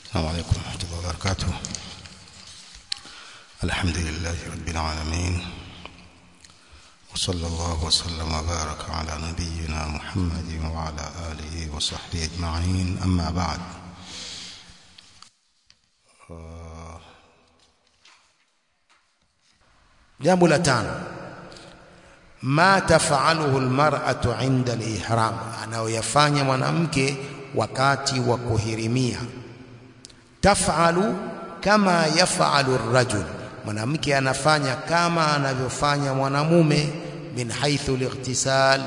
السلام عليكم ورحمة الله وبركاته الحمد لله رب العالمين وصلى الله وسلم وبارك على نبينا محمد وعلى آله وصحبه أجمعين أما بعد jambo la tano ma tafaluhu almar'atu inda alihram anayoyafanya mwanamke wakati wa kuhirimia tafalu kama yafalu arrajul mwanamke anafanya kama anavyofanya mwanamume min haithu lightisal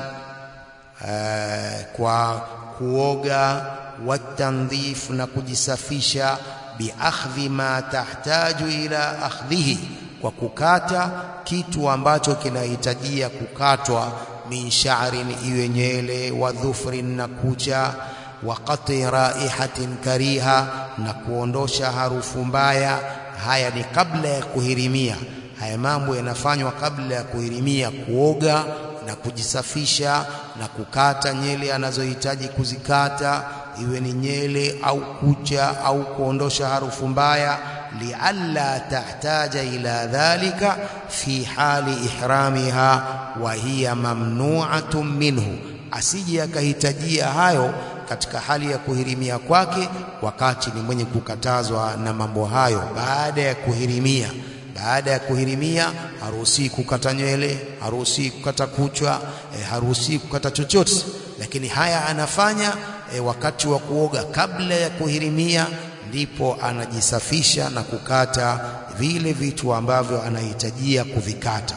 kwa kuoga watandhif na kujisafisha biakhdhi ma tahtaju ila akhdhihi kwa kukata kitu ambacho kinahitajia kukatwa min sha'rin iwe nywele wa dhufrin na kucha wa qati raihatin kariha na kuondosha harufu mbaya haya ni kabla ya kuhirimia haya mambo yanafanywa kabla ya kuhirimia kuoga na kujisafisha na kukata nyele anazohitaji kuzikata iwe ni nyele au kucha au kuondosha harufu mbaya lialla tahtaja ila dhalika fi hali ihramiha wa hiya mamnu'atun minhu asije akahitajia hayo katika hali ya kuhirimia kwake wakati ni mwenye kukatazwa na mambo hayo baada ya kuhirimia baada ya kuhirimia haruhusi kukata nywele haruhusi kukata kuchwa e, haruhusi kukata chochote lakini haya anafanya e, wakati wa kuoga kabla ya kuhirimia ndipo anajisafisha na kukata vile vitu ambavyo anahitajia kuvikata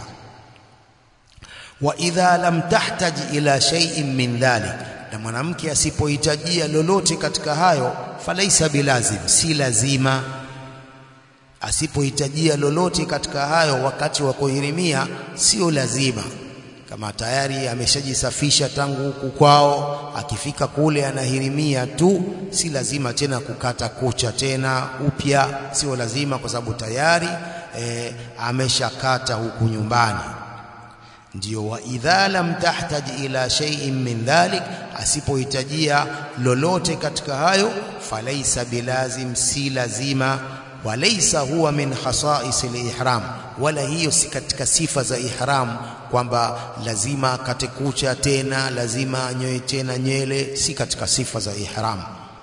wa idha lam tahtaji ila shay'in min dhalik na mwanamke asipohitajia lolote katika hayo falaisa bilazim si lazima asipohitajia lolote katika hayo wakati wa kuhirimia sio lazima kama tayari ameshajisafisha tangu huku kwao akifika kule anahirimia tu si lazima tena kukata kucha tena upya sio lazima kwa sababu tayari e, ameshakata huku nyumbani ndio wa idha lam tahtaj ila shay'in min dhalik asipohitajia lolote katika hayo falaisa bilazim si lazima walaysa huwa min khasa'is al-ihram wala hiyo si katika sifa za ihram kwamba lazima akate kucha tena lazima anyoe tena nyele si katika sifa za ihram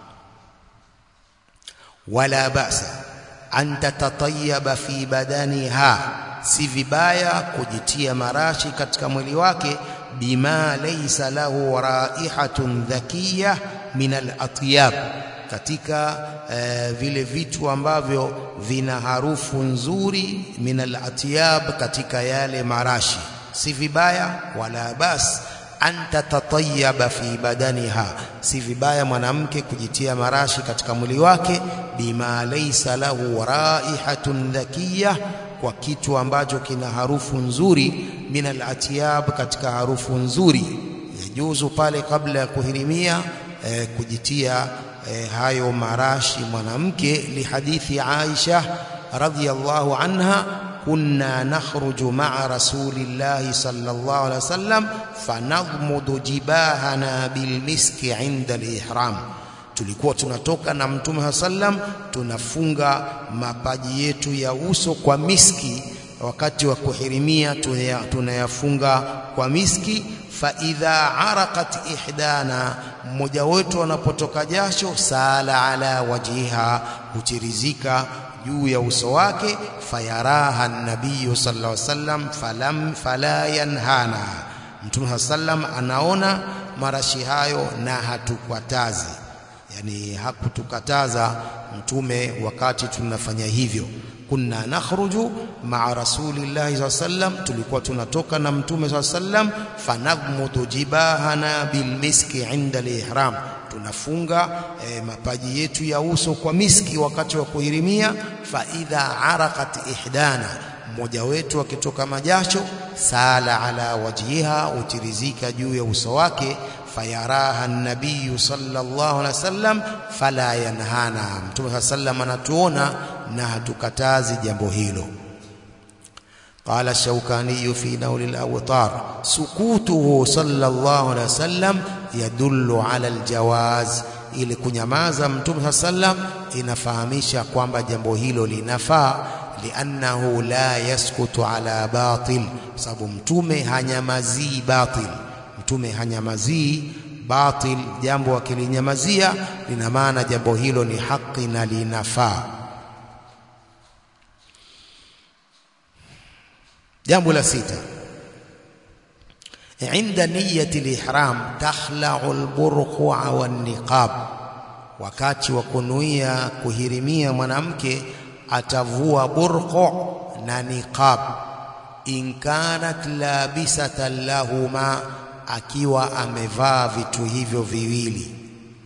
wala ba'sa an tatatayyaba fi badaniha si vibaya kujitia marashi katika mwili wake bima laysa lahu raihatun dhakiya min al-atyab katika uh, vile vitu ambavyo vina harufu nzuri min al-atyab katika yale marashi si vibaya wala bas anta tatayyaba fi badaniha si vibaya mwanamke kujitia marashi katika mwili wake bima laysa lahu raihatun dhakiya kwa kitu ambacho kina harufu nzuri min al-atyab katika harufu nzuri yajuzu pale kabla ya kuhirimia eh, kujitia eh, hayo marashi mwanamke lihadithi Aisha radhiyallahu anha kunna nakhruju ma'a rasulillahi sallallahu alaihi wasallam fanadhmudu jibahana bilmiski 'inda al-ihram tulikuwa tunatoka na mtume sallam tunafunga mapaji yetu ya uso kwa miski wakati wa kuhirimia tunayafunga kwa miski fa idha araqat ihdana mmoja wetu anapotoka jasho sala ala wajiha huchirizika juu ya uso wake fayaraha nabii sallallahu alaihi wasallam falam fala yanhana mtume sallam anaona marashi hayo na hatukwatazi yani hakutukataza mtume wakati tunafanya hivyo kunna nakhruju ma'a rasulillahi sallam tulikuwa tunatoka na mtume sallam fanagmudu jibahana bilmiski inda al-ihram tunafunga e, mapaji yetu ya uso kwa miski wakati wa kuhirimia fa idha araqat ihdana mmoja wetu akitoka majasho sala ala wajhiha utirizika juu ya uso wake fayaraha an-nabiy sallallahu alaihi wasallam fala yanhana mtume sallam anatuona na hatukatazi jambo hilo قال الشوكاني في نول الأوطار سكوته صلى الله عليه وسلم يدل على الجواز ili kunyamaza mtume sallam inafahamisha kwamba jambo hilo linafaa liannahu la yaskutu ala batil sababu mtume hanyamazii batil mtume hanyamazii batil jambo akilinyamazia lina maana jambo hilo ni haki na linafaa jambo la sita عند نية الإحرام تخلع البرقع والنقاب wakati wa kunuia kuhirimia mwanamke atavua burqu na niqab in kanat labisatan lahuma akiwa amevaa vitu hivyo viwili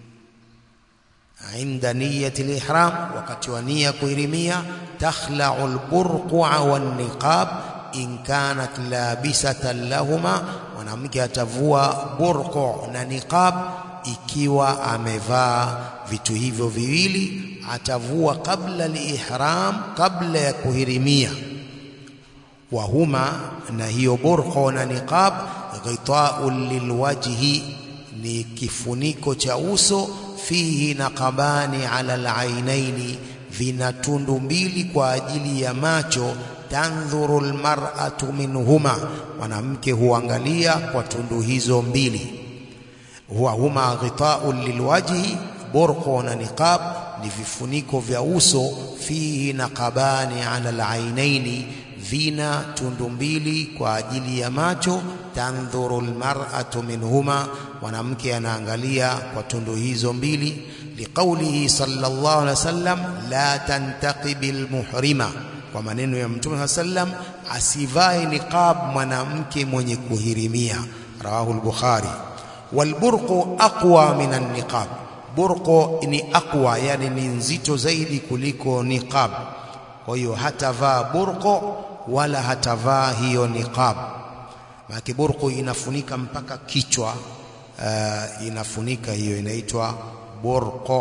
inda niyati lihram wakati wa nia kuhirimia takhla'u alburqa wan niqab in kanat labisatan lahuma mwanamke atavua burqu na niqab ikiwa amevaa vitu hivyo viwili atavua kabla al-ihram kabla ya kuhirimia wa huma na hiyo burqa na niqab ghita'un lilwajhi ni kifuniko cha uso fihi naqabani ala al-ainaini vina tundu mbili kwa ajili ya macho tandhuru almar'atu minhuma mwanamke huangalia kwa tundu hizo mbili huwa huma ghita'un lilwajhi burqa na niqab ni vifuniko vya uso fihi naqabani ala alainaini vina tundu mbili kwa ajili ya macho tandhuru almar'atu minhuma mwanamke anaangalia kwa tundu hizo mbili liqaulihi sallallahu alaihi wasallam la tantaqibil muhrima kwa maneno ya mtume sallam asivae niqab mwanamke mwenye kuhirimia rawahu al-bukhari walburqu aqwa minan niqab burqu ni aqwa yani ni nzito zaidi kuliko niqab kwa hiyo hatavaa burqu wala hatavaa hiyo niqab maana burqu inafunika mpaka kichwa uh, inafunika hiyo inaitwa burqu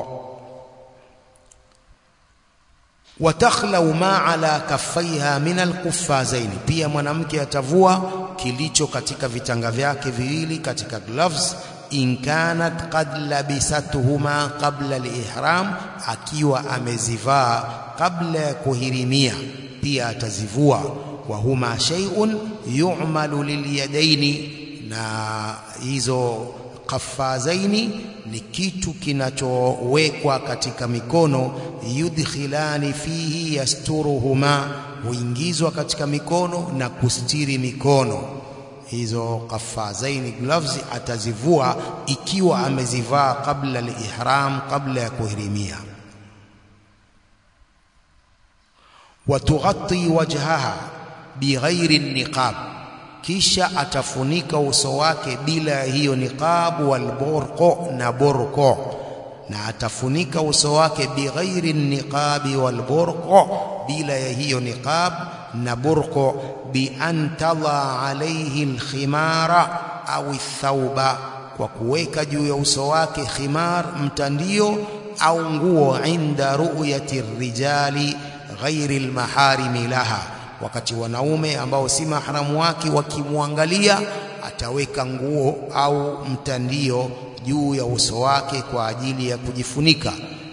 watakhlau ma ala kaffaiha min alquffazain pia mwanamke atavua kilicho katika vitanga vyake viwili katika gloves in kanat qad labisatuhuma qabla alihram akiwa amezivaa kabla ya kuhirimia pia atazivua wa huma shay'un yu'malu lilyadaini na hizo qafazaini ni kitu kinachowekwa katika mikono yudkhilani fihi yasturuhuma huingizwa katika mikono na kustiri mikono hizo qafazaini gloves atazivua ikiwa amezivaa kabla al-ihram kabla ya kuhirimia watughatti wajhaha bighairi niqab kisha atafunika uso wake bila hiyo niqab wal burqu na burqu na atafunika uso wake bighairi niqabi wal burqu bila ya hiyo niqab na burqu bi an tadha alayhi al khimara au thauba kwa kuweka juu ya uso wake khimar mtandio au nguo inda ru'yati rijali ghairi al maharimi laha wakati wanaume ambao si mahramu wake wakimwangalia ataweka nguo au mtandio juu ya uso wake kwa ajili ya kujifunika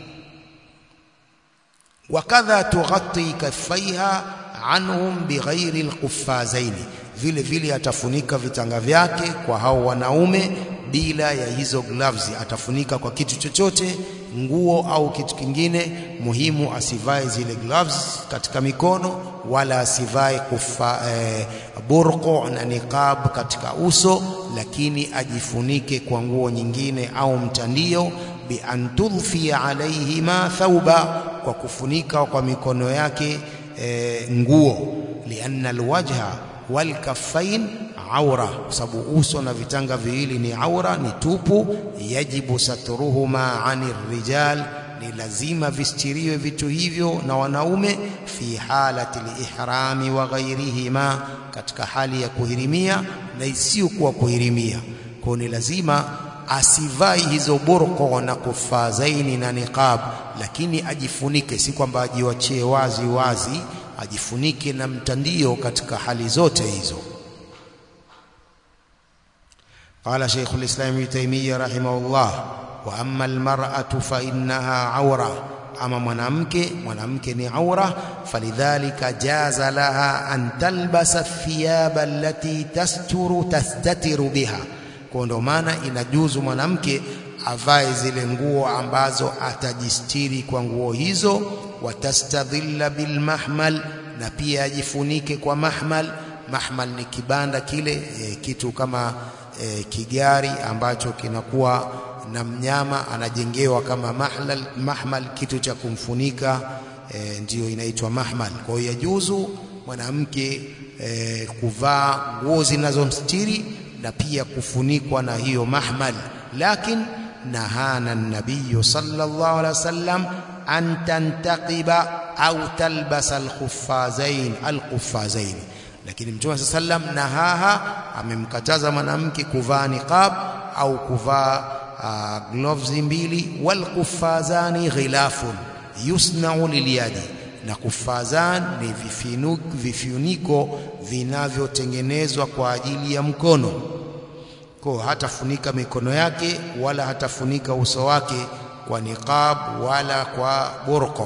wakadha tughatti kaffaiha anhum bighairi alquffazaini vile vile atafunika vitanga vyake kwa hao wanaume bila ya hizo gloves atafunika kwa kitu chochote nguo au kitu kingine muhimu asivae zile gloves katika mikono wala asivae kufa eh, burqu na niqab katika uso lakini ajifunike kwa nguo nyingine au mtandio bi an tudfi alaihima thauba kwa kufunika kwa mikono yake eh, nguo lianna alwajha walkaffain aura kwa sababu uso na vitanga viwili ni aura ni tupu yajibu satruhuma anir rijal ni lazima vistiriwe vitu hivyo na wanaume fi halati lihrami wa ghairihima katika hali ya kuhirimia na isiyokuwa kuhirimia kwa ni lazima asivai hizo burqa na kufazaini na niqab lakini ajifunike si kwamba ajiwachie wazi wazi ajifunike na mtandio katika hali zote hizo قال شيخ الإسلام ابن تيمية رحمه الله wa amma almar'atu fa innaha awra ama mwanamke mwanamke ni aura falidhalika jaza laha an talbasa thiyaba allati tasturu tastatiru biha kwa ndo maana inajuzu mwanamke avae zile nguo ambazo atajistiri kwa nguo hizo watastadhilla bilmahmal na pia ajifunike kwa mahmal mahmal ni kibanda kile e, kitu kama e, kigari ambacho kinakuwa na mnyama anajengewa kama mahlal, mahmal kitu cha kumfunika e, ndiyo inaitwa mahmal kwa hiyo yajuzu mwanamke e, kuvaa nguo zinazomstiri na pia kufunikwa na hiyo mahmal lakin nahana nabiyu sallallahu alaihi wasallam an tantaqiba au talbasa alkhuffazain alkhuffazain lakini mtume sallam nahaha amemkataza mwanamke kuvaa niqab au kuvaa uh, gloves mbili wal kuffazani ghilafun yusna'u lilyadi na kuffazan ni vifuniko vinavyotengenezwa kwa ajili ya mkono kwa hatafunika mikono yake wala hatafunika uso wake kwa niqab wala kwa burqa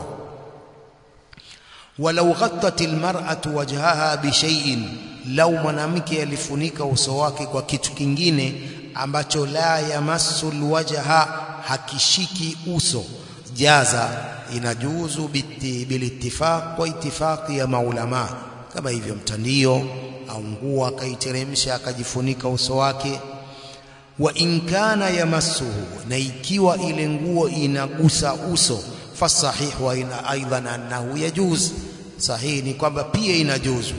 walau ghattat almar'atu wajhaha bishay'in law mwanamke alifunika uso wake kwa kitu kingine ambacho la yamassu alwajha hakishiki uso jaza inajuzu bilittifaq kwa itifaqi ya maulama kama hivyo mtandio au nguo akaiteremsha akajifunika uso wake wa in kana yamassuhu na ikiwa ile nguo inagusa uso fasahih wa ina aidan annahu yajuz sahihi ni kwamba pia inajuzu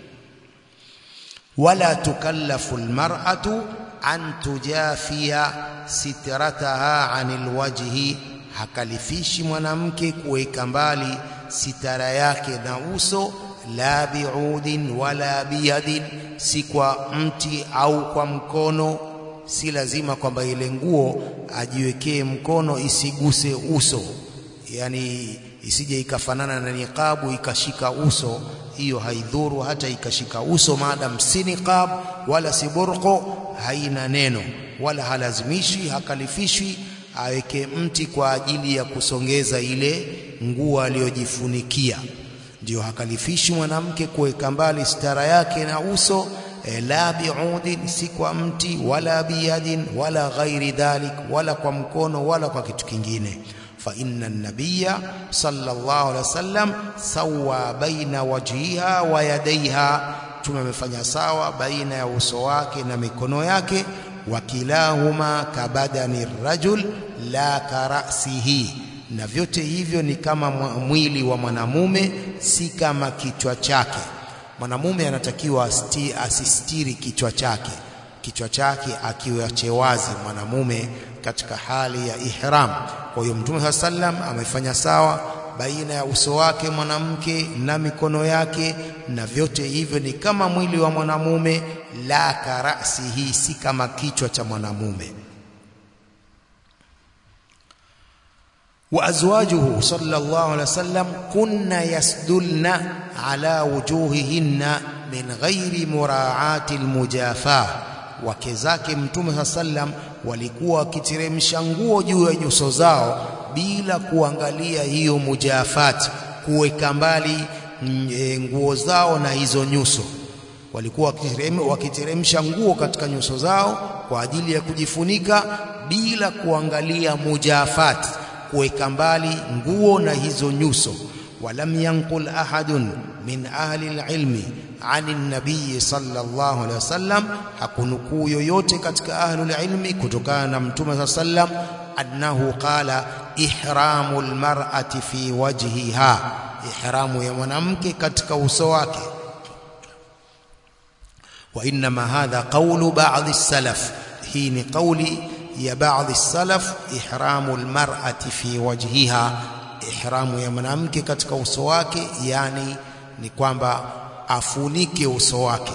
wala tukallafu almar'atu an tujafia sitrataha anil wajhi hakalifishi mwanamke kuweka mbali sitara yake na uso la biudin wala biyadin si kwa mti au kwa mkono si lazima kwamba ile nguo ajiwekee mkono isiguse uso yani isije ikafanana na niqabu ikashika uso hiyo haidhuru hata ikashika uso maadam si niqab wala si burqo haina neno wala halazimishi hakalifishwi aweke mti kwa ajili ya kusongeza ile nguo aliyojifunikia ndio hakalifishi mwanamke kuweka mbali stara yake na uso e, la biudin si kwa mti wala biyadin wala ghairi dhalik wala kwa mkono wala kwa kitu kingine fa inna an-nabiyya sallallahu alaihi wasallam sawa baina wajhiha wa yadaiha tumemefanya sawa baina ya uso wake na mikono yake wakilahuma kabadani rajul la karasihi na vyote hivyo ni kama mwili wa mwanamume si kama kichwa chake mwanamume anatakiwa asti, asistiri kichwa chake kichwa chake akiwache wazi mwanamume katika hali ya ihram kwa hiyo mtume sallam amefanya sawa baina ya uso wake mwanamke na mikono yake na vyote hivyo ni kama mwili wa mwanamume la karasihi si kama kichwa cha mwanamume وأزواجه صلى الله عليه وسلم كن يسدلن على وجوههن من غير مراعاة المجافاة wake zake mtume saa sallam walikuwa wakiteremsha nguo juu ya nyuso zao bila kuangalia hiyo mujafat kuweka mbali nguo zao na hizo nyuso walikuwa wakiteremsha nguo katika nyuso zao kwa ajili ya kujifunika bila kuangalia mujafat kuweka mbali nguo na hizo nyuso walam yanqul ahadun min ahli alilmi ani nabii sallallahu alaihi wasallam hakunukuu yoyote katika ahli alilmi kutokana na mtume sallam annahu qala ihramu almar'ati fi wajhiha ihramu ya mwanamke katika uso wake wa inma hadha qawlu ba'd as-salaf hii ni qawli ya baadhi salaf ihramu almar'ati fi wajhiha ihramu ya mwanamke katika uso wake yani ni kwamba afunike uso wake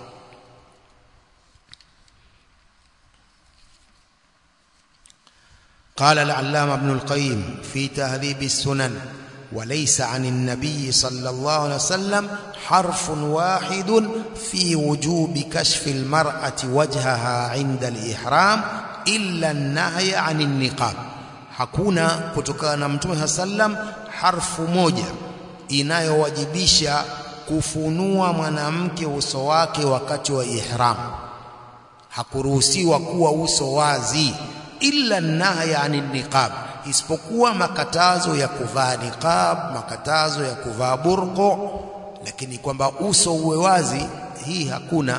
قال العلامة ابن القيم في تهذيب السنن وليس عن النبي صلى الله عليه وسلم حرف واحد في وجوب كشف المرأة وجهها عند الإحرام illa nahya anin niqab hakuna kutokana na mtume sallam harfu moja inayowajibisha kufunua mwanamke uso wake wakati wa ihram hakuruhusiwa kuwa uso wazi illa nahya anin niqab isipokuwa makatazo ya kuvaa niqab makatazo ya kuvaa burqo lakini kwamba uso uwe wazi hii hakuna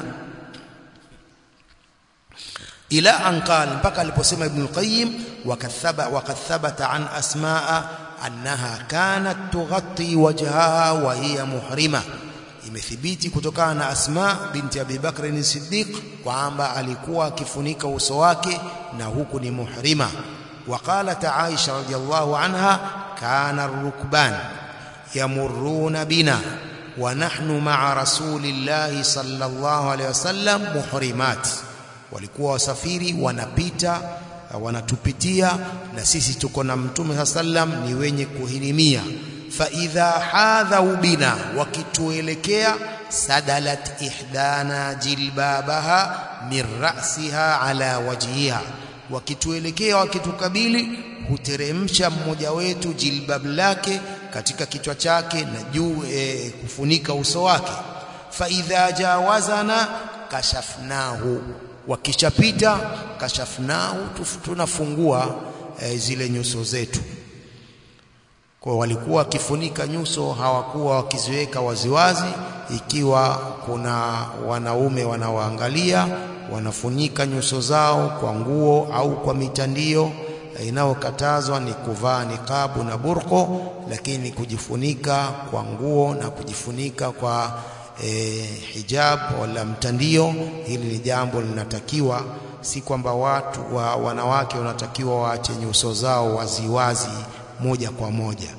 ila an qala mpaka aliposema ibn al-qayyim wakathaba wakathabata an asmaa annaha kanat tughatti wajhaha wa hiya muhrima imethibiti kutokana na asma binti abi bakr as-siddiq kwamba alikuwa akifunika uso wake na huku ni muhrima وقالت عائشة رضي الله عنها كان الركبان يمرون بنا ونحن مع رسول الله صلى الله عليه وسلم محرمات walikuwa wasafiri wanapita wanatupitia na sisi tuko na mtume sallam ni wenye kuhirimia fa idha hadhau bina wakituelekea sadalat ihdana jilbabaha min ra'siha ala wajhiha wakituelekea wakitukabili huteremsha mmoja wetu jilbab lake katika kichwa chake na juu e, kufunika uso wake fa idha jawazana kashafnahu wakishapita kashafnahu tunafungua e, zile nyuso zetu kwa walikuwa wakifunika nyuso hawakuwa wakiziweka waziwazi ikiwa kuna wanaume wanaoangalia wanafunika nyuso zao kwa nguo au kwa mitandio inayokatazwa ni kuvaa niqabu na burqo lakini kujifunika kwa nguo na kujifunika kwa e, hijab wala mtandio hili ni jambo linatakiwa si kwamba watu wa wanawake wanatakiwa waache nyuso zao waziwazi moja kwa moja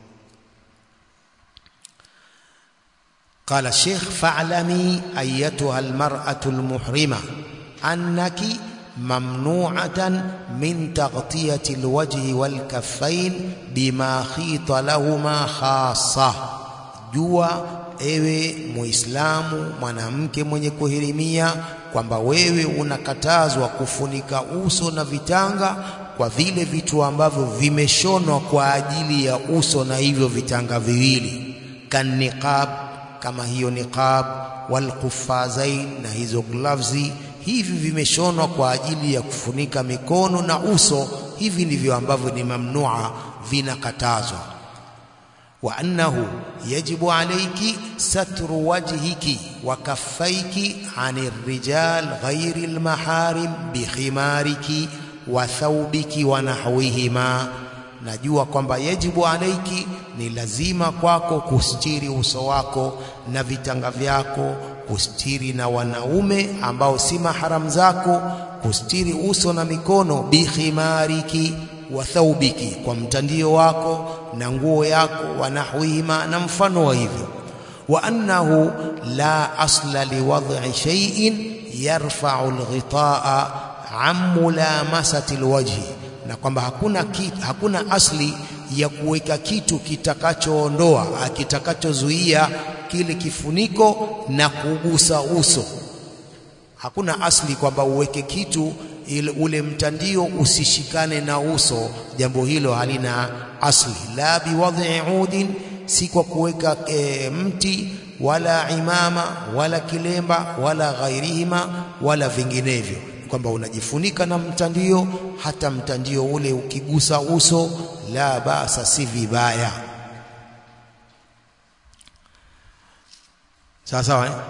قال الشيخ فاعلمي ايتها المراه المحرمه انك ممنوعه من تغطيه الوجه والكفين بما خيط لهما خاصه jua ewe muislamu mwanamke mwenye kuhirimia kwamba wewe unakatazwa kufunika uso na vitanga kwa vile vitu ambavyo vimeshonwa kwa ajili ya uso na hivyo vitanga viwili kaniqab kama hiyo niqab wal quffazain na hizo gloves hivi vimeshonwa kwa ajili ya kufunika mikono na uso hivi ndivyo ambavyo ni mamnua vinakatazwa wa annahu yajibu alayki satru wajhiki wa kaffaiki anir rijal ghairi almaharim bikhimariki wa thawbiki wa nahwihima najua kwamba yajibu alaiki ni lazima kwako kustiri uso wako na vitanga vyako kustiri na wanaume ambao si maharam zako kustiri uso na mikono bikhimariki wa thawbiki kwa mtandio wako na nguo yako wanahwihima na mfano wa hivyo wa annahu la asla liwad'i shay'in yarfa'u alghitaa an mulamasati alwajhi na kwamba hakuna ki, hakuna asli ya kuweka kitu kitakachoondoa kitakachozuia kile kifuniko na kugusa uso hakuna asli kwamba uweke kitu ile ule mtandio usishikane na uso jambo hilo halina asli la biwadhi udin si kwa kuweka e, mti wala imama wala kilemba wala ghairihima wala vinginevyo kwamba unajifunika na mtandio hata mtandio ule ukigusa uso la basa si vibaya sawa sawa eh?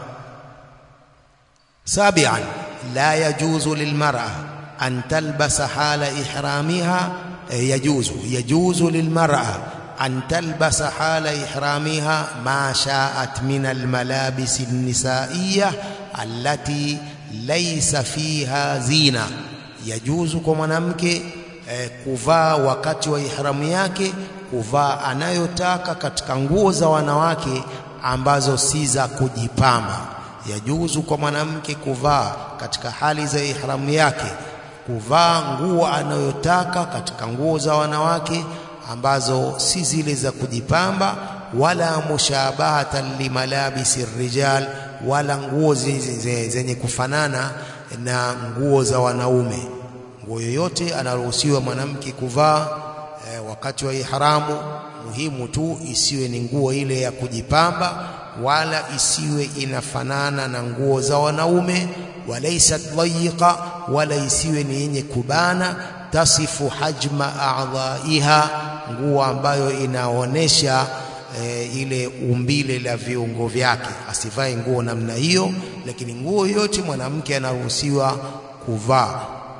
sabian la yajuzu lilmar'a an talbasa hala ihramiha eh, yajuzu yajuzu lilmar'a an talbasa hala ihramiha ma sha'at min almalabis an-nisa'iyyah allati laisa fiha zina yajuzu kwa mwanamke eh, kuvaa wakati wa ihramu yake kuvaa anayotaka katika nguo za wanawake ambazo si za kujipamba yajuzu kwa mwanamke kuvaa katika hali za ihramu yake kuvaa nguo anayotaka katika nguo za wanawake ambazo si zile za kujipamba wala mushabahatan limalabisi rijal wala nguo zenye kufanana na nguo za wanaume nguo yoyote anaruhusiwa mwanamke kuvaa e, wakati wa ihramu muhimu tu isiwe ni nguo ile ya kujipamba wala isiwe inafanana na nguo za wanaume walaisat dhayiqa wala isiwe ni yenye kubana tasifu hajma a'dha'iha nguo ambayo inaonesha e, ile umbile la viungo vyake asivae nguo namna hiyo lakini nguo yote mwanamke anaruhusiwa kuvaa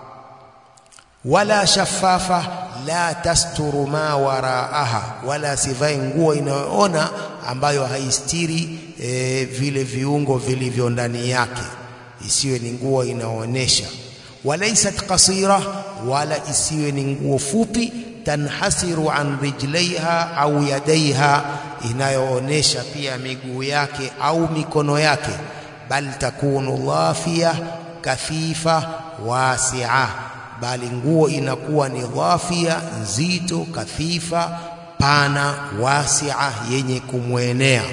wala shafafa la tasturu ma waraaha wala sivae nguo inayoona ambayo haistiri e, vile viungo vilivyo ndani yake isiwe ni nguo inaonyesha walaisat qasira wala isiwe ni nguo fupi tanhasiru an rijlaiha au yadaiha inayoonesha pia miguu yake au mikono yake bal takunu dhafia kafifa wasi'a bali nguo inakuwa ni dhafia nzito kathifa pana wasi'a yenye kumwenea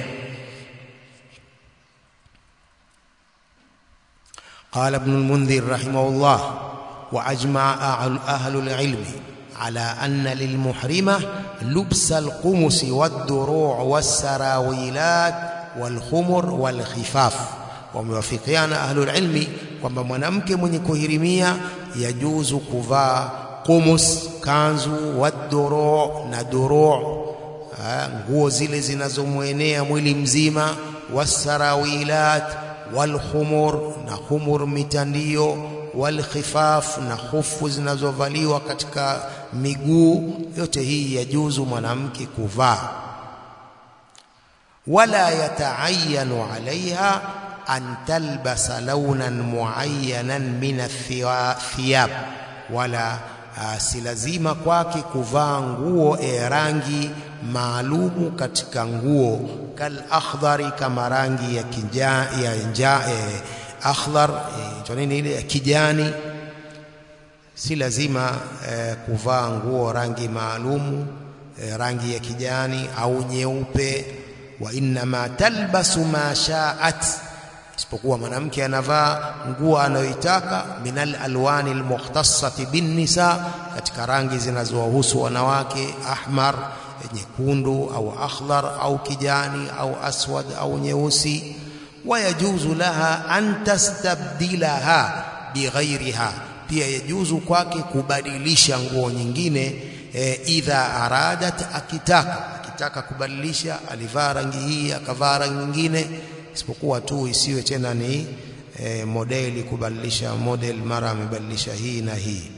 قال ابن المنذر رحمه الله وأجمع أهل العلم على أن للمحرمة لبس القمص والدروع والسراويلات والخمر والخفاف wamewafikiana ahlul ilmi kwamba mwanamke mwenye kuhirimia yajuzu kuvaa qumus kanzu waduru na duru nguo zile zinazomwenea mwili mzima wasarawilat walkhumur na khumur mitandio walkhifaf na hufu zinazovaliwa katika miguu yote hii yajuzu mwanamke kuvaa wala yataayanu alaiha an talbasa launan muayyanan min athiyab wala uh, si lazima kwake kuvaa nguo e rangi maalumu katika nguo kal akhdari kama rangi ya kinja ya nja e, akhdar e, nini ile ya kijani si lazima e, kuvaa nguo rangi maalumu e, rangi ya kijani au nyeupe wa inma talbasu ma sha'at isipokuwa mwanamke anavaa nguo anayoitaka minal alwani almukhtassati bin nisa katika rangi zinazowahusu wanawake ahmar nyekundu au akhdar au kijani au aswad au nyeusi wayajuzu laha an tastabdilaha bighairiha pia yajuzu kwake kubadilisha nguo nyingine e, idha aradat akitaka akitaka kubadilisha alivaa rangi hii akavaa rangi nyingine isipokuwa tu isiwe tena ni e, modeli kubadilisha model mara amebadilisha hii na hii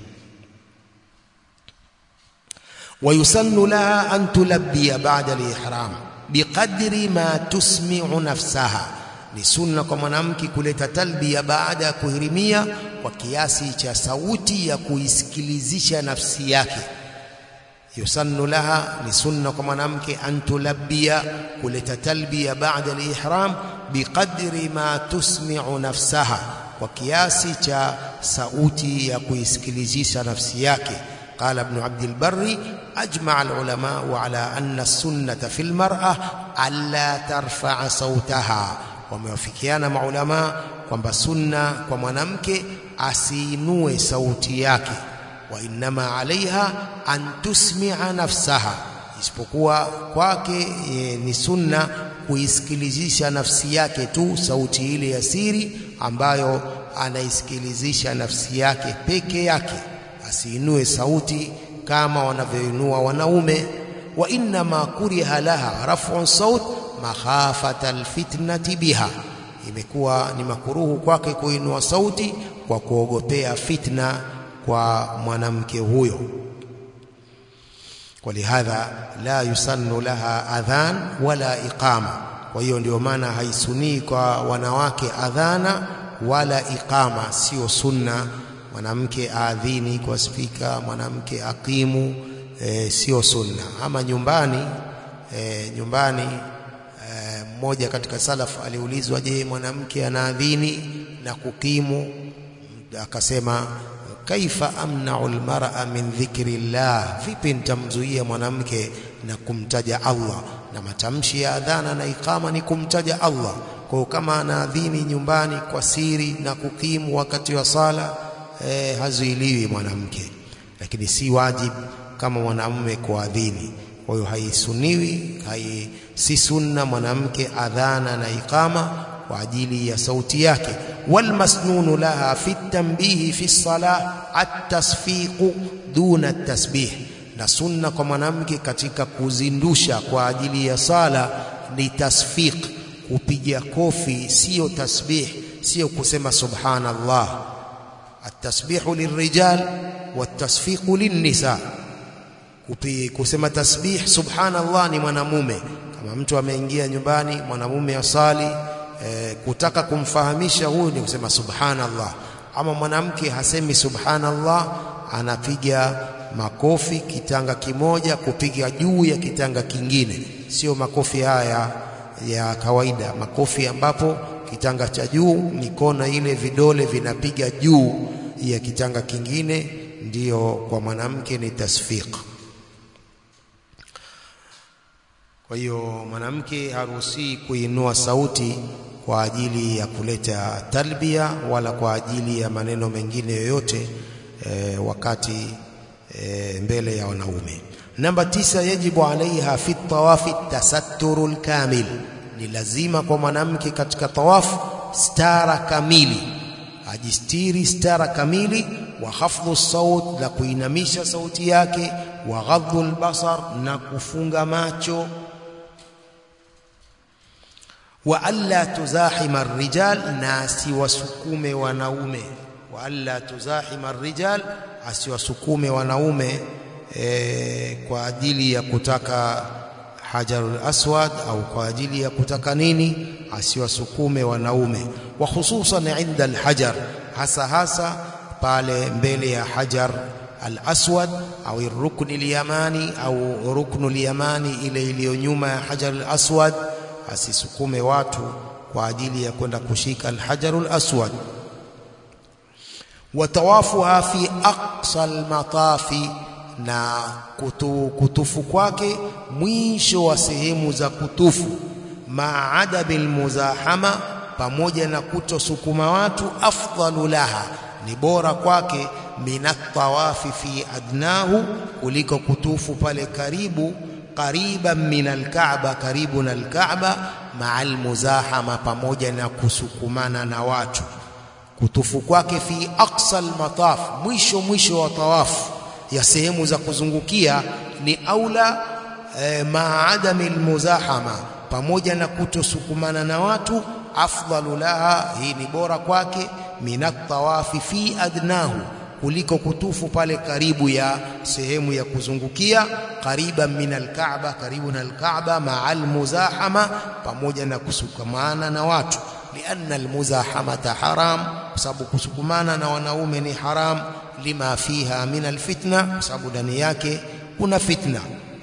ويسن لها أن تلبي بعد الإحرام بقدر ما تسمع نفسها ni sunna kwa mwanamke kuleta talbia baada ya kuhirimia kwa kiasi cha sauti ya kuisikilizisha nafsi yake yusannu laha ni sunna kwa mwanamke an tulabbia kuleta talbia baada al-ihram biqadri ma tusmi'u nafsaha kwa kiasi cha sauti ya kuisikilizisha nafsi yake قال ابن عبد البر أجمع العلماء على أن السنة في المرأة ألا ترفع صوتها wamewafikiana maulama kwamba sunna kwa mwanamke asiinue sauti yake wa innama alaiha an tusmi'a nafsaha isipokuwa kwake e, ni sunna kuisikilizisha nafsi yake tu sauti ile ya siri ambayo anaisikilizisha nafsi yake peke yake asiinue sauti kama wanavyoinua wanaume wa innama kuriha laha raf'u saut makhafata alfitnati biha imekuwa ni makuruhu kwake kuinua sauti kwa kuogopea fitna kwa mwanamke huyo ولهذا لا يسن لها adhan wala iqama kwa hiyo ndio maana haisunii kwa wanawake adhana wala iqama sio sunna mwanamke aadhini kwa spika mwanamke akimu e, sio sunna ama nyumbani e, nyumbani mmoja katika salaf aliulizwa je mwanamke anaadhini na kukimu akasema kaifa amna'u almar'a min dhikri llah vipi nitamzuia mwanamke na kumtaja Allah na matamshi ya adhana na ikama ni kumtaja Allah kwa kama anaadhini nyumbani kwa siri na kukimu wakati wa sala e, hazuiliwi mwanamke lakini si wajib kama mwanamume kuadhini kwa hiyo haisuniwi hai, si sunna mwanamke adhana na ikama kwa ajili ya sauti yake walmasnunu laha fi tanbihi fi salah at-tasfiqu duna at-tasbih na sunna kwa mwanamke katika kuzindusha kwa ajili ya sala ni tasfiq kupiga kofi sio tasbih sio kusema subhanallah at-tasbihu lirrijal wat-tasfiqu lin-nisa kusema tasbih subhanallah ni mwanamume kama mtu ameingia nyumbani mwanamume asali e, kutaka kumfahamisha huyu ni kusema subhanallah ama mwanamke hasemi subhanallah anapiga makofi kitanga kimoja kupiga juu ya kitanga kingine sio makofi haya ya kawaida makofi ambapo kitanga cha juu mikono ile vidole vinapiga juu ya kitanga kingine ndiyo kwa mwanamke ni tasfiq kwa hiyo mwanamke haruhusi kuinua sauti kwa ajili ya kuleta talbia wala kwa ajili ya maneno mengine yoyote e, wakati e, mbele ya wanaume namba tisa yajibu alaiha fi tawafi tasatturu lkamil ni lazima kwa mwanamke katika tawafu stara kamili ajistiri stara kamili wa hafdhu saut na kuinamisha sauti yake wa ghadhu albasar na kufunga macho wa alla tuzahima arrijal na asiwasukume wanaume wa alla tuzahima arrijal asiwasukume wanaume e, kwa ajili ya kutaka hajarul aswad au kwa ajili ya kutaka nini asiwasukume wanaume wa hususan inda alhajar hasa hasa pale mbele ya hajar al-aswad au rukni al-yamani au ruknu al-yamani ile iliyo nyuma ya hajar al-aswad asisukume watu kwa ajili ya kwenda kushika al-hajarul aswad watawafuha fi aqsa al-matafi na kutu, kutufu kwake mwisho wa sehemu za kutufu maada bil muzahama pamoja na kutosukuma watu afdalu laha ni bora kwake minatawafi fi adnahu kuliko kutufu pale karibu qariban min alkaaba karibu na alkaaba maa almuzahama pamoja na kusukumana na watu kutufu kwake fi aqsa almataf mwisho mwisho wa tawafu ya sehemu za kuzungukia ni aula e, maa adami almuzahama pamoja na kutosukumana na watu afdalu laha hii ni bora kwake minat tawafi fi adnahu kuliko kutufu pale karibu ya sehemu ya kuzungukia qariban min alkaaba karibu na alkaaba maa almuzahama pamoja na kusukumana na watu lianna almuzahamata haram kwa sababu kusukumana na wanaume ni haram lima fiha min alfitna kwa sababu ndani yake kuna fitna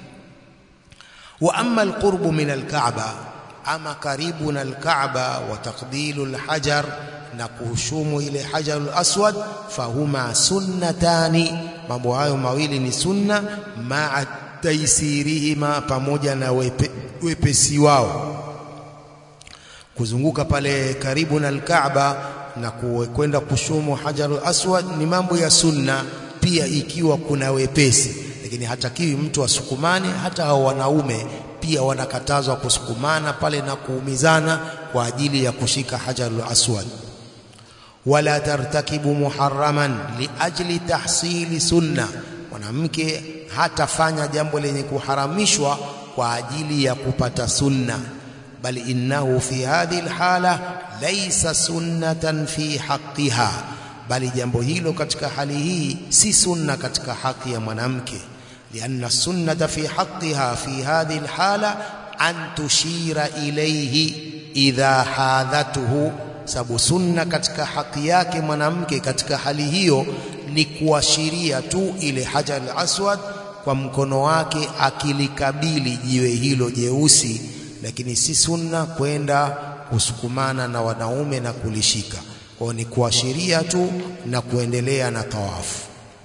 wa amma alqurbu min alkaaba ama karibu na alkaaba wa taqbilu alhajar na kuhushumu ile hajarul aswad fahuma sunnatani mambo hayo mawili ni sunna maa taisirihima pamoja na wepe, wepesi wao kuzunguka pale karibu na alkaaba na kwenda kushumu hajarul aswad ni mambo ya sunna pia ikiwa kuna wepesi lakini hatakiwi mtu asukumane hata hao wanaume pia wanakatazwa kusukumana pale na kuumizana kwa ajili ya kushika hajarul aswad wala tartakibu muharraman liajli tahsili sunna mwanamke hatafanya jambo lenye kuharamishwa kwa ajili ya kupata sunna bali innahu fi hadhihi alhala laysa sunnatan fi haqqiha bali jambo hilo katika hali hii si sunna katika haki ya mwanamke lianna sunnata fi haqqiha fi hadhihi alhala an tushira ilayhi idha hadhatuhu sababu sunna katika haki yake mwanamke katika hali hiyo ni kuashiria tu ile hajar al-aswad kwa mkono wake akilikabili jiwe hilo jeusi lakini si sunna kwenda kusukumana na wanaume na kulishika kwa ni kuashiria tu na kuendelea na tawafu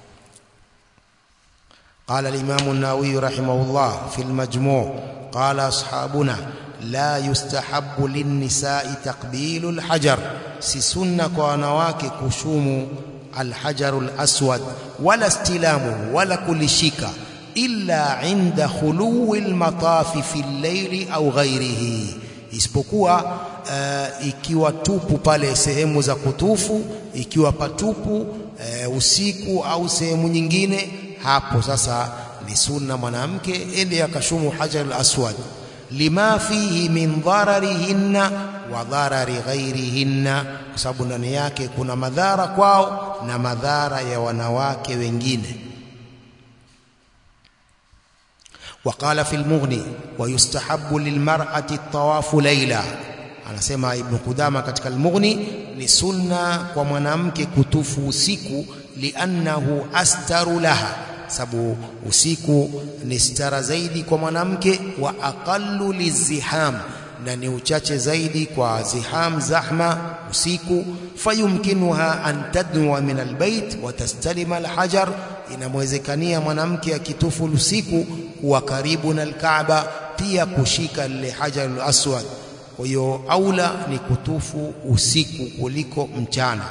قال الإمام النووي رحمه الله في المجموع قال أصحابنا لا يستحب للنساء تقبيل الحجر si sunna kwa wanawake kushumu alhajaru alaswad wala istilamuhu wala kulishika illa inda khuluwi almatafi fi al-layli au ghairihi isipokuwa uh, ikiwa tupu pale sehemu za kutufu ikiwa patupu uh, usiku au sehemu nyingine hapo sasa ni sunna mwanamke ende akashumu hajar al-aswad lima fihi min dhararihinna wa dharari ghairihinna kwa sababu ndani yake kuna madhara kwao na madhara ya wanawake wengine وقال في المغني ويستحب للمرأة الطواف ليلا anasema ibn Qudama katika al-Mughni ni sunna kwa mwanamke kutufu usiku liannahu astaru laha sababu usiku ni stara zaidi kwa mwanamke wa aqallu liziham na ni uchache zaidi kwa ziham zahma usiku fayumkinuha an tadnuwa min albayt wa tastalima alhajar inamwezekania mwanamke akitufu usiku kuwa karibu na alkaaba pia kushika lile hajar aswad kwa hiyo aula ni kutufu usiku kuliko mchana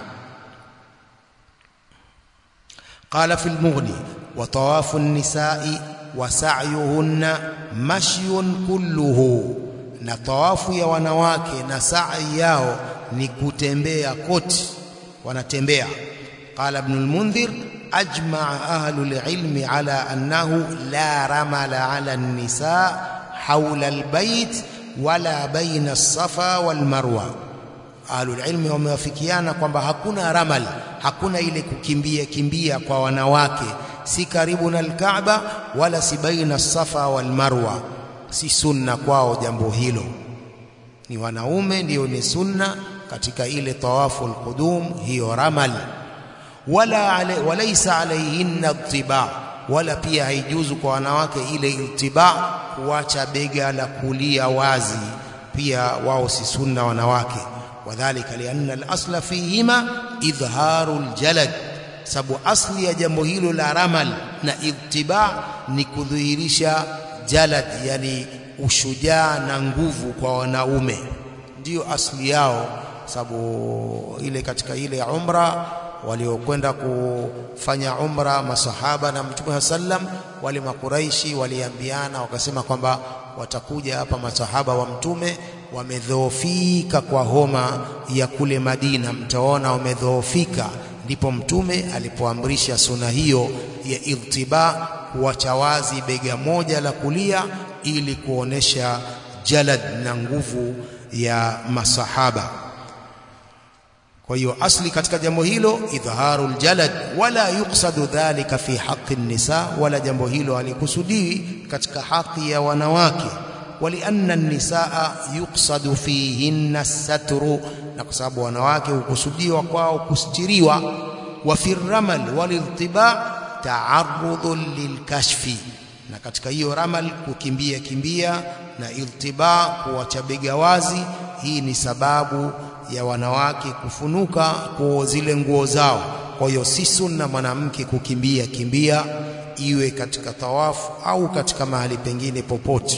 قال في المغني وطواف النساء وسعيهن مشي كله na tawafu ya wanawake na sa'i yao ni kutembea koti wanatembea qala ibn al-mundhir ajma'a ahlu al-ilmi ala annahu la ramala ala an-nisa hawla al-bayt wala baina as-safa wal-marwa ahlu al-ilmi wamewafikiana kwamba hakuna ramal hakuna ile kukimbia kimbia kwa wanawake si karibu na al-Kaaba wala si baina as-safa wal-marwa si sunna kwao jambo hilo ni wanaume ndio ni sunna katika ile tawafu alqudum hiyo ramal wala ale, walaysa alayhinna ittiba wala pia haijuzu kwa wanawake ile ittiba kuacha bega la kulia wazi pia wao si sunna wanawake wadhālika lianna al-asla fihima idhharu al-jalad sababu asli ya jambo hilo la ramal na ittiba ni kudhihirisha jalad yani ushujaa na nguvu kwa wanaume ndiyo asli yao sababu ile katika ile umra waliokwenda kufanya umra masahaba na mtume sallam wale makuraishi waliambiana wakasema kwamba watakuja hapa masahaba wa mtume wamedhoofika kwa homa ya kule Madina mtaona wamedhoofika ndipo mtume alipoamrisha suna hiyo ya irtiba kuacha wazi bega moja la kulia ili kuonesha jalad na nguvu ya masahaba kwa hiyo asli katika jambo hilo idhaharu aljalad wala yuqsadu dhalika fi haqqi nisa wala jambo hilo halikusudiwi katika haki ya wanawake walianna nisaa yuqsadu fihinna as-satru na kwa sababu wanawake hukusudiwa kwao kustiriwa wa fi ramal waliltiba ta'arrudun lilkashfi na katika hiyo ramal kukimbia kimbia na iltiba kuacha bega wazi hii ni sababu ya wanawake kufunuka kwa zile nguo zao kwa hiyo si sunna mwanamke kukimbia kimbia iwe katika tawafu au katika mahali pengine popote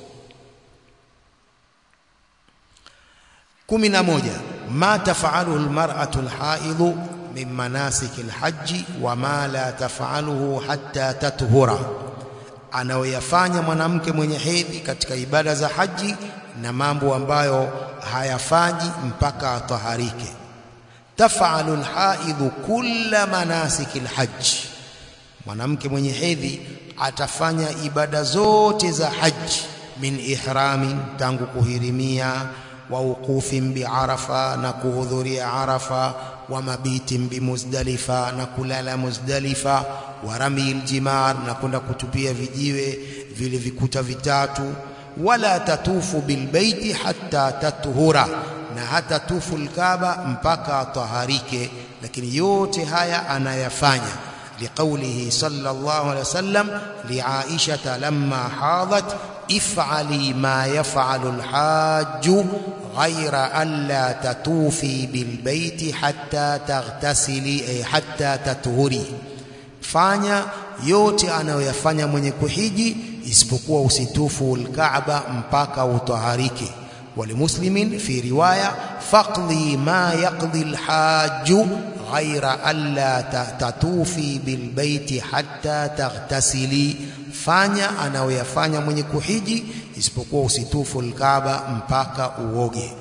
kumi na moja ma tafaluhu almar'atu alhaidhu min manasik alhajj wa ma la tafaluhu hatta tathura anayoyafanya mwanamke mwenye hedhi katika ibada za haji na mambo ambayo hayafanyi mpaka ataharike tafalu alhaidhu kulla manasik alhajj mwanamke mwenye hedhi atafanya ibada zote za haji min ihramin tangu kuhirimia wa ukufin biarafa na kuhudhuria arafa wa mabitin bimuzdalifa na kulala muzdalifa wa ramil jimar na kwenda kutupia vijiwe vile vikuta vitatu wala tatufu bilbaiti hatta tatuhura na hata tufu alkaaba mpaka taharike lakini yote haya anayafanya لقوله صلى الله عليه وسلم لعائشة لما حاضت افعلي ما يفعل الحاج غير ألا تطوفي بالبيت حتى تغتسلي أي حتى تطهري fanya yote anayoyafanya mwenye kuhiji isipokuwa usitufu alkaaba mpaka utaharike walimuslimin fi riwaya faqdi ma yaqdi alhajju ghaira alla tatufi bilbaiti hatta taghtasili, fanya anayoyafanya mwenye kuhiji isipokuwa usitufu alkaaba mpaka uoge.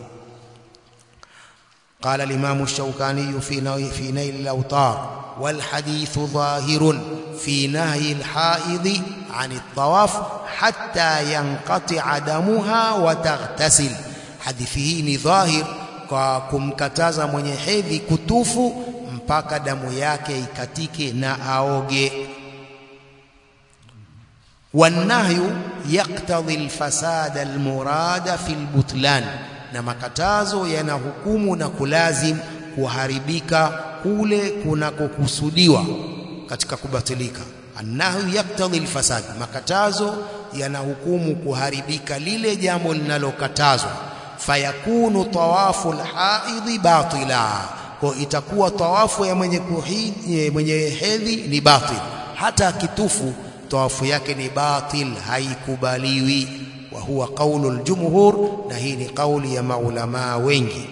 قال الإمام الشوكاني في في نيل الأوطار والحديث ظاهر في نهي الحائض عن الطواف حتى ينقطع دمها وتغتسل hadithi hii ni dhahir kwa kumkataza mwenye hedhi kutufu mpaka damu yake ikatike na aoge. Wannahyu yaktadhi alfasada almurada fi albutlan, na makatazo yanahukumu na kulazim kuharibika kule kunakokusudiwa katika kubatilika. Annahyu yaktadhi alfasad, makatazo yanahukumu kuharibika lile jambo linalokatazwa fayakunu tawafu alhaidhi batila, kwa itakuwa tawafu ya mwenye kuhiji, mwenye hedhi ni batil, hata akitufu tawafu yake ni batil, haikubaliwi. Wa huwa qaulu aljumhur, na hii ni kauli ya maulamaa wengi.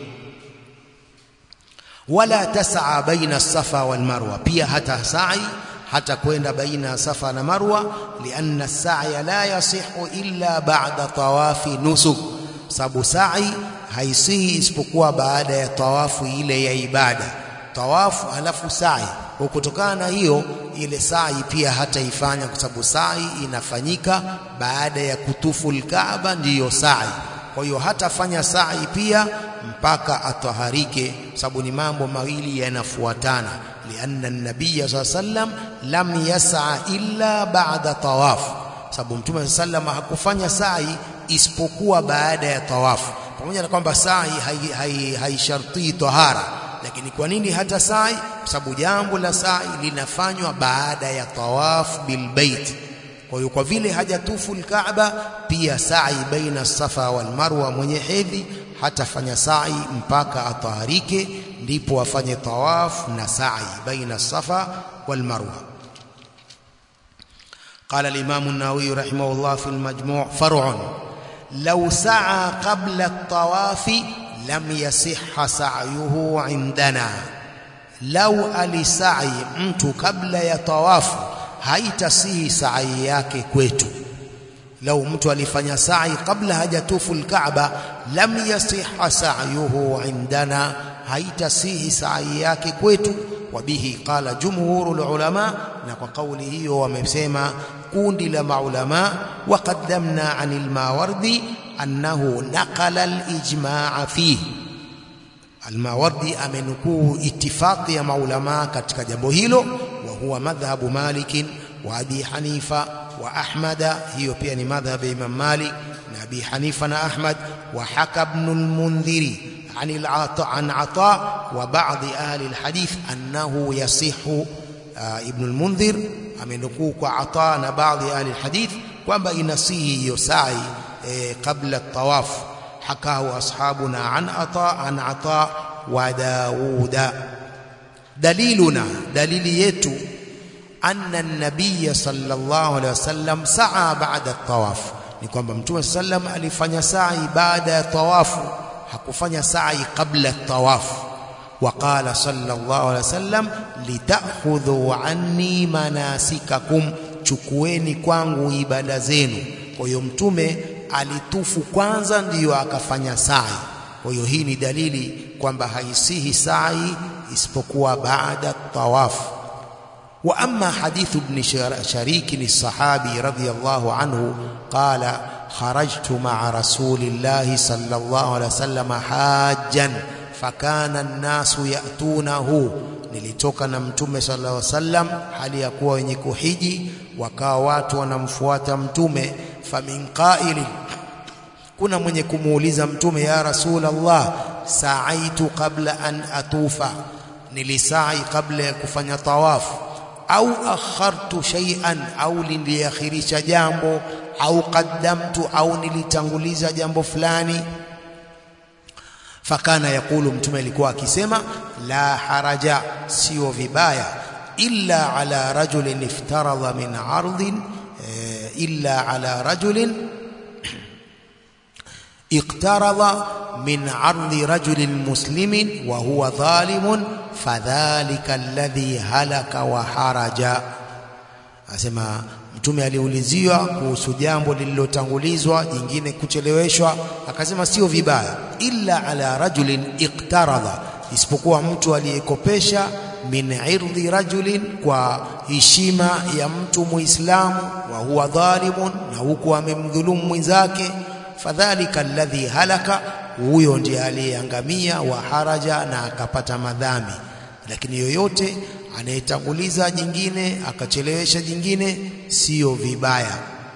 Wala tasaa baina safa wal marwa, pia hata sa'i hata kwenda baina ya safa na marwa, lianna as-sa'ya la yasihu illa ba'da tawafi nusuk sababu sa'i haisihi isipokuwa baada ya tawafu ile ya ibada, tawafu halafu sa'i. Kwa kutokana na hiyo, ile sa'i pia hataifanya kwa sababu sa'i inafanyika baada ya kutufu al-Kaaba, ndiyo sa'i. Kwa hiyo hatafanya sa'i pia mpaka ataharike, sababu ni mambo mawili yanafuatana. lianna an-nabiyya sallallahu alayhi wasallam lam yas'a illa ba'da tawaf, sababu Mtume sallallahu alayhi hakufanya sa'i isipokuwa baada ya tawafu, pamoja na kwamba sa'i haishartii hai, hai tahara, lakini kwa nini hata sa'i? Kwa sababu jambo la sa'i linafanywa baada ya tawafu bilbait. Kwa hiyo kwa vile hajatufu alkaaba, pia sa'i baina safa wal marwa, mwenye hedhi hatafanya sa'i mpaka ataharike, ndipo afanye tawafu na sa'i baina safa wal marwa. قال الإمام النووي رحمه الله في المجموع فرع لو سعى قبل الطواف لم يصح سعيه عندنا لو alisai mtu kabla ya tawafu haitasihi sa'i yake kwetu lau mtu alifanya sa'i kabla hajatufu alkaaba lam yasiha sa'yuhu indana haitasihi sa'i yake kwetu wabihi qala jumhurul ulama na kwa kauli hiyo wamesema kundi la maulama wa qaddamna anil mawardi annahu naqala al-ijma' fihi Al-Mawardi amenukuu itifaqi ya maulama katika jambo hilo wa huwa madhhabu Malik wa Abi Hanifa wa Ahmad hiyo pia ni madhhabu ya Imam Malik na Abi Hanifa na Ahmad wa haka ibn al-Mundhiri عن العطاء عن عطاء وبعض أهل الحديث أنه يصح ابن المنذر amenukuu kwa Ata na baadhi ya ahli alhadith kwamba inasihi hiyo sa'i e, kabla at-tawaf hakahu ashabuna an Ata an Ata wa Dauda daliluna dalili yetu anna an-nabiy sallallahu alaihi wasallam sa'a ba'da at-tawaf ni kwamba mtume sallam alifanya sa'i baada ya tawafu hakufanya sa'i kabla at-tawaf وقال صلى الله عليه وسلم لتأخذوا عني مناسككم chukueni kwangu ibada zenu kwa hiyo mtume alitufu kwanza ndiyo akafanya sa'i kwa hiyo hii ni dalili kwamba haisihi sa'i isipokuwa baada tawaf wa amma hadithu ibn sharik as-sahabi radiyallahu anhu qala kharajtu ma'a rasulillahi sallallahu alayhi wasallam hajjan fakana nnasu yatunahu, nilitoka na mtume sallallahu alaihi wasallam hali ya kuwa wenye kuhiji, wakawa watu wanamfuata mtume. Famin qaili, kuna mwenye kumuuliza mtume, ya Rasulullah, saaitu qabla an atufa, nilisai kabla ya kufanya tawafu, au akhartu shay'an, au niliakhirisha jambo, au qaddamtu, au nilitanguliza jambo fulani fakana yakulu mtume alikuwa akisema la haraja sio vibaya illa ala rajulin iftaradha min ardhin illa ala rajulin iqtaradha min ardi rajulin muslimin wa huwa dhalimun fadhalika alladhi halaka wa haraja asema mtume aliuliziwa kuhusu jambo lililotangulizwa jingine kucheleweshwa akasema sio vibaya illa ala rajulin iqtaradha isipokuwa mtu aliyekopesha min irdhi rajulin kwa heshima ya mtu muislamu wa huwa dhalimun na huku amemdhulumu mwenzake fadhalika alladhi halaka huyo ndiye aliyeangamia wa haraja na akapata madhambi lakini yoyote anayetanguliza jingine akachelewesha jingine sio vibaya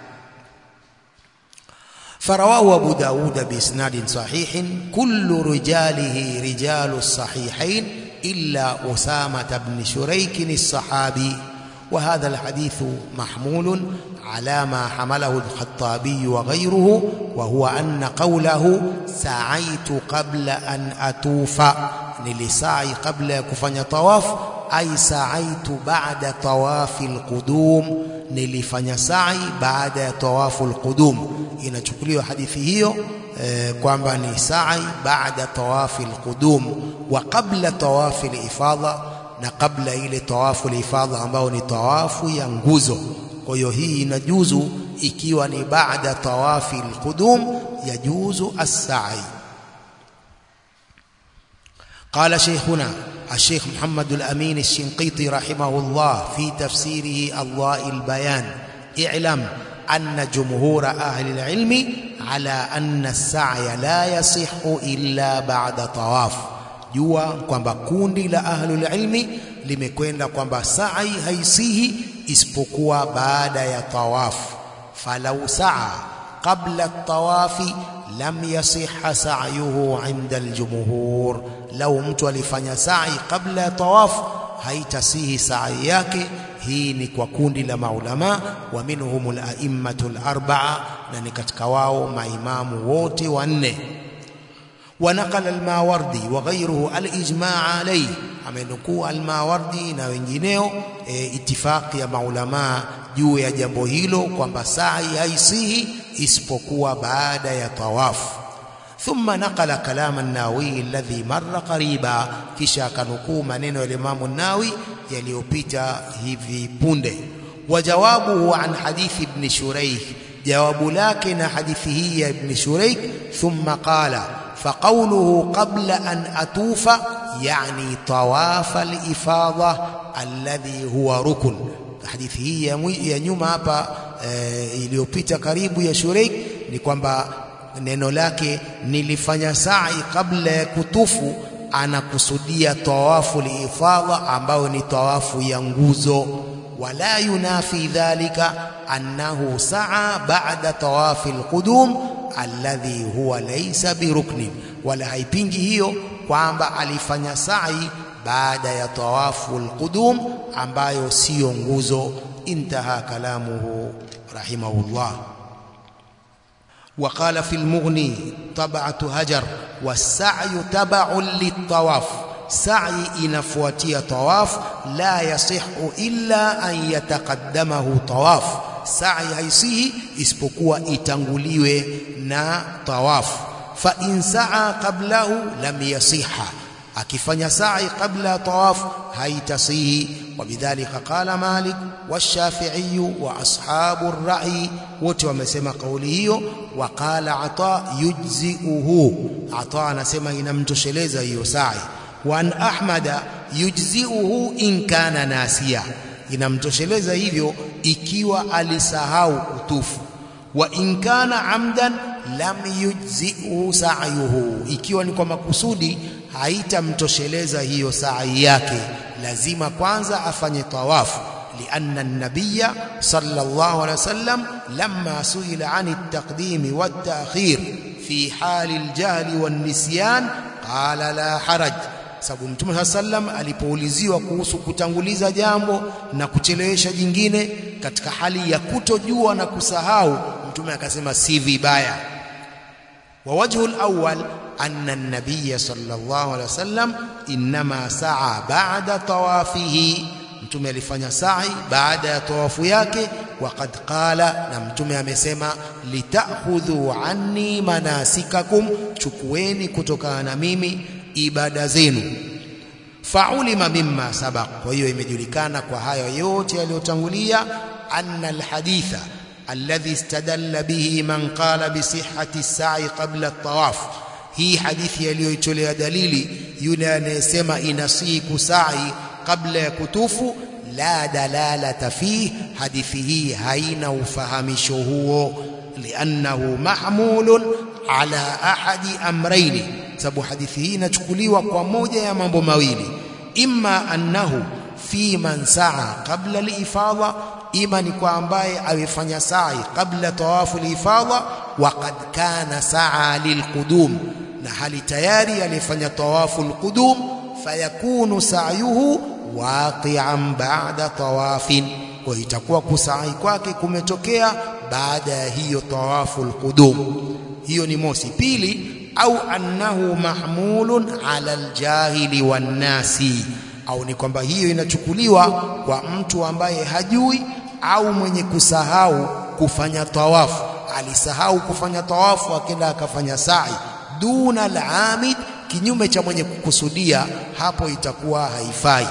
فرواه أبو داود بإسناد صحيح كل رجاله رجال الصحيحين إلا أسامة بن شريك الصحابي وهذا الحديث محمول على ما حمله الخطابي وغيره وهو أن قوله سعيت قبل أن أتوف نلسعي قبل كفن طواف أي سعيت بعد طواف القدوم nilifanya sa'i baada ya tawafu alqudum inachukuliwa hadithi hiyo eh, kwamba ni sa'i baada tawafi alqudum wa qabla tawafi alifadha na kabla ile tawafu alifadha ambao ni tawafu ya nguzo kwa hiyo hii inajuzu ikiwa ni baada tawafi alqudum yajuzu as-sa'i قال شيخنا الشيخ محمد الأمين الشنقيطي رحمه الله في تفسيره الله البيان اعلم أن جمهور أهل العلم على أن السعي لا يصح إلا بعد طواف jua kwamba kundi la ahlul ilmi limekwenda kwamba sa'i haisihi isipokuwa baada ya tawaf falau sa'a qabla at-tawafi lam yasihha sa'yuhu 'inda al-jumhur lau mtu alifanya sa'i kabla ya tawaf haitasihi sa'i yake hii ni kwa kundi la maulama wa minhumul a'immatul arba'a na ni katika wao maimamu wote wanne ونقل الماوردي وغيره الاجماع عليه amenukuu almawardi na wengineo e, itifaki ya maulamaa juu ya jambo hilo kwamba sa'i haisihi isipokuwa baada ya tawafu ثم نقل كلام الناوي الذي مر قريبا kisha kanukuu maneno ya Imam an-Nawawi yaliyopita hivi punde wajawabuhu an hadith ibn Shuraih jawabu lake na hadithi hii ya ibn Shuraih thumma qala فقوله قبل أن أطوف يعني طواف الإفاضة الذي هو ركن hadithi hii ya nyuma hapa e, iliyopita karibu ya Shuraik ni kwamba neno lake nilifanya sa'i kabla ya kutufu anakusudia tawafu liifadha ambayo ni tawafu ya nguzo wala yunafi dhalika annahu sa'a ba'da tawafi alqudum alladhi huwa laysa biruknin wala haipingi hiyo kwamba alifanya sa'i baada ya tawafu alqudum ambayo siyo nguzo intaha kalamuhu rahimahullah وقال في المغني طبعة هجر والسعي تبع للطواف سعي inafuatia tawaf la yasihu illa an yataqaddamahu tawaf sa'i haisihi isipokuwa itanguliwe na tawaf fa in sa'a qablahu lam yasiha akifanya sa'i qabla tawaf haitasihi وبذلك قال مالك والشافعي واصحاب الرأي wote wamesema kauli hiyo waqala ata yujziuhu ata anasema inamtosheleza hiyo sa'i wa an ahmada yujziuhu in kana nasiya inamtosheleza hivyo ikiwa alisahau kutufu wa in kana amdan lam yujziuhu sa'yuhu ikiwa ni kwa makusudi haitamtosheleza hiyo sa'i yake lazima kwanza afanye tawafu لأن النبي صلى الله عليه وسلم لما سئل عن التقديم والتأخير في حال الجهل والنسيان قال لا حرج sababu mtume sallam alipouliziwa kuhusu kutanguliza jambo na kuchelewesha jingine katika hali ya kutojua na kusahau mtume akasema si vibaya wa wajhu al-awwal anna an-nabiy sallallahu alayhi wasallam inma sa'a ba'da tawafihi mtume alifanya sa'i baada ya tawafu yake waqad qala na mtume amesema litakhudhu anni manasikakum chukueni kutokana na mimi ibada zenu faulima mimma sabaq kwa hiyo imejulikana kwa hayo yote yaliyotangulia anna alhaditha alladhi istadalla bihi man qala bi sihhati as-sa'i qabla at-tawaf hii hadithi aliyoitolea dalili yule anayesema inasihi kusai kabla ya kutufu la dalalata fi hadithi hii haina ufahamisho huo liannahu mahmulun ala ahadi amraini sababu hadithi hii inachukuliwa kwa moja ya mambo mawili imma annahu fi man saa qabla al-ifadha ima ni kwa ambaye amefanya sa'i kabla tawafu al-ifadha wa qad kana sa'a lilqudum na hali tayari alifanya tawafu al-qudum fayakunu sa'yuhu waqi'an ba'da tawafin kwa itakuwa kusai kwake kumetokea baada ya hiyo tawafu al-qudum hiyo ni mosi pili au annahu mahmulun ala aljahili wannasi au ni kwamba hiyo inachukuliwa kwa mtu ambaye hajui au mwenye kusahau kufanya tawafu alisahau kufanya tawafu akenda akafanya sa'i duna al-amid kinyume cha mwenye kukusudia hapo itakuwa haifai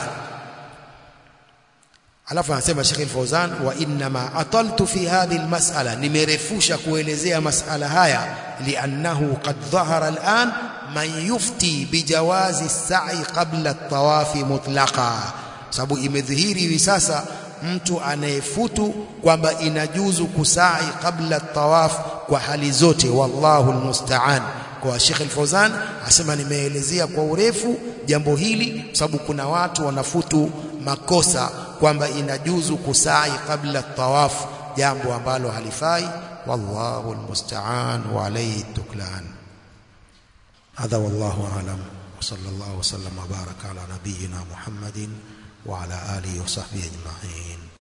alafu anasema Sheikh Al-Fauzan wa inma ataltu fi hadhihi al-mas'ala nimerefusha kuelezea mas'ala haya li'annahu qad dhahara al-an man yufti bijawazi as-sa'i qabla at-tawafi mutlaqa sababu imedhihiri hivi sasa mtu anayefutu kwamba inajuzu kusai kabla tawaf kwa hali zote wallahu almusta'an kwa Sheikh Al-Fauzan asema nimeelezea kwa urefu jambo hili sababu kuna watu wanafutu makosa kwamba inajuzu kusai kabla tawaf jambo ambalo halifai wallahu almusta'an wa alayhi tuklan هذا والله أعلم وصلى الله وسلم وبارك على نبينا محمد وعلى آله وصحبه أجمعين